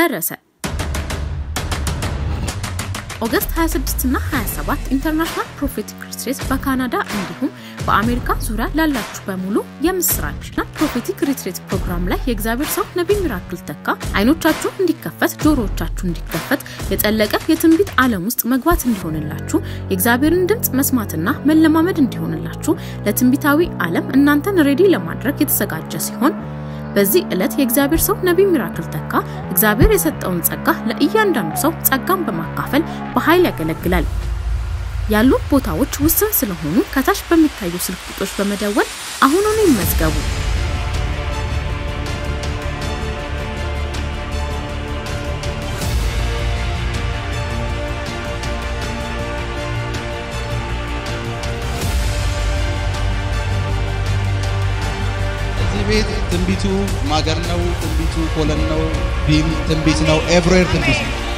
ደረሰ። ኦገስት 26 እና 27 ኢንተርናሽናል ፕሮፌቲክ ሪትሪት በካናዳ እንዲሁም በአሜሪካ ዙሪያ ላላችሁ በሙሉ የምስራችና ፕሮፌቲክ ሪትሪት ፕሮግራም ላይ የእግዚአብሔር ሰው ነቢይ ሚራክል ተካ አይኖቻችሁ እንዲከፈት ጆሮዎቻችሁ እንዲከፈት የጠለቀ የትንቢት ዓለም ውስጥ መግባት እንዲሆንላችሁ የእግዚአብሔርን ድምፅ መስማትና መለማመድ እንዲሆንላችሁ ለትንቢታዊ ዓለም እናንተን ሬዲ ለማድረግ የተዘጋጀ ሲሆን በዚህ ዕለት የእግዚአብሔር ሰው ነቢይ ሚራክል ተካ እግዚአብሔር የሰጠውን ጸጋ ለእያንዳንዱ ሰው ጸጋን በማካፈል በኃይል ያገለግላል። ያሉ ቦታዎች ውስን ስለሆኑ ከታች በሚታዩ ስልክ ቁጥሮች በመደወል አሁኑኑ ይመዝገቡ። እዚህ ቤት ትንቢቱ ማገር ነው። ትንቢቱ ኮለን ነው። ቢም ትንቢት ነው። ኤቭሬር ትንቢት ነው።